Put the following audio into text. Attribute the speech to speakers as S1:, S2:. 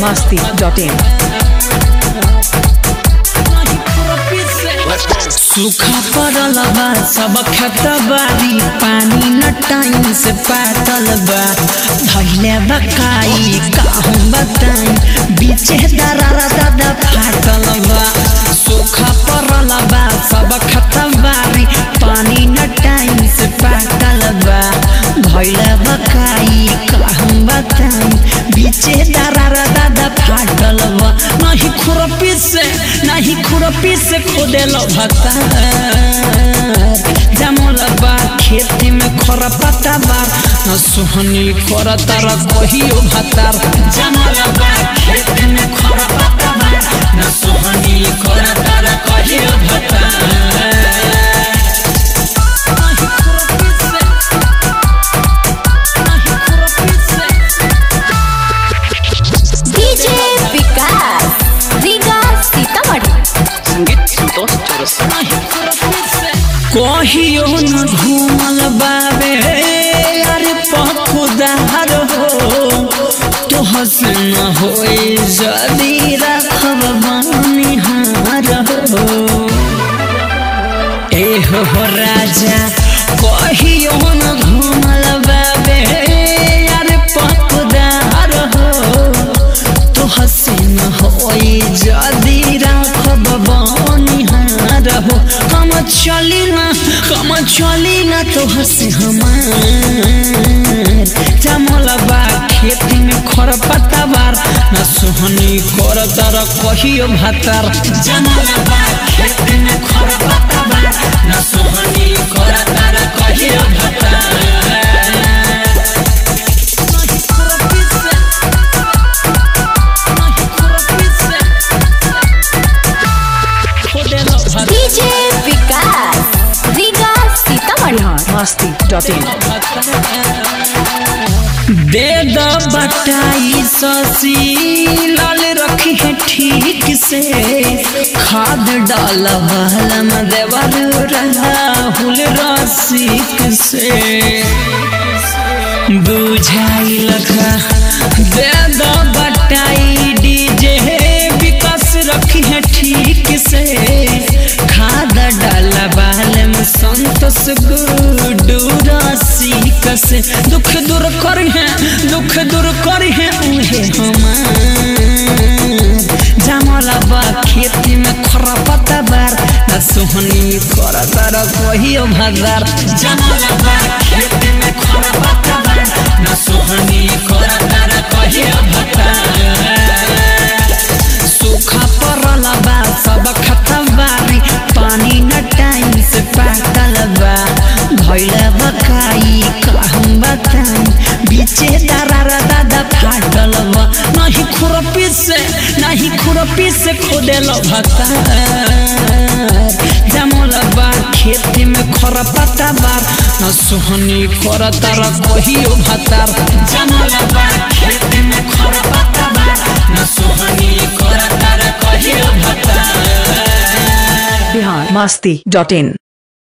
S1: मस्ती dot इन
S2: सूखा पड़ल बा सब खेत बारी पानी न टाइम से पातल बा धैले बकाई कहूँ बताई बीचे दरारा दादा फाटल बा सूखा पड़ल बा सब खेत बारी पानी न टाइम से पातल बा धैले बकाई कहूँ बताई बीचे दरारा दादा फाटल बा नहीं खुरपी से नहीं खुरपी से खोदेल भता जमल बा खेती में खर पता बार न सोहनी कर तार कहियो भतार जमल बा खेती में खर पता बार न सोहनी कर तार कहियो भतार नहीं खुरपी से नहीं खुरपी से
S3: डीजे विकास रीगा सीतामढ़ी
S4: संगीत संतोष चौरसिया
S2: कहियो न घूमल बाबे अरे पखुदार हो तो हसन होए जदी रखब बनिहार हो ए हो राजा कहियो न घूमल बाबे अरे पखुदार हो तो हसन होए जदी रखब बनिहार हो हम चली ना हम चली ना तो हंसे हमार जमल बा खेती में खर पत्ता बार न सोहनी कर तर कहियो भातार जमल बा खेती में खर पत्ता बार न सोहनी कर तर कहियो भातार नहीं खुरपी से नहीं खुरपी से खोदेल भातार
S3: DJ Vikas Riga Sitamarhi
S1: Masti dot in
S2: दे द बटाई ससी लाल रखी है ठीक से खाद डाल बहलम देवर राहुल रसिक से बुझाई लगा दे द बटाई डीजे विकास रखी है ठीक से खाद डाल बहलम संतोष गुडू रसिक से दुख दूर कर है दुख दूर कर है उहे हमार जमल बा खेती में खरपता बार न सोहनी कर तर कहियो भगार जमल बा खेती में खरपता बार न सोहनी कर तर कहियो भगार सूखा पड़ल बा सब खतबारी पानी न टाइम से पातल बा धैल बकाई कहूँ बताई बीचे दरारा दादा फाटल बा नहीं खुरपी से नहीं खुरपी से खोदेल भता जमल बा खेती में खर पता बार न सोहनी कर तर कहियो भतार जमल बा खेती में खर पता बार न सोहनी कर तर कहियो भतार
S1: बिहार मस्ती डॉट इन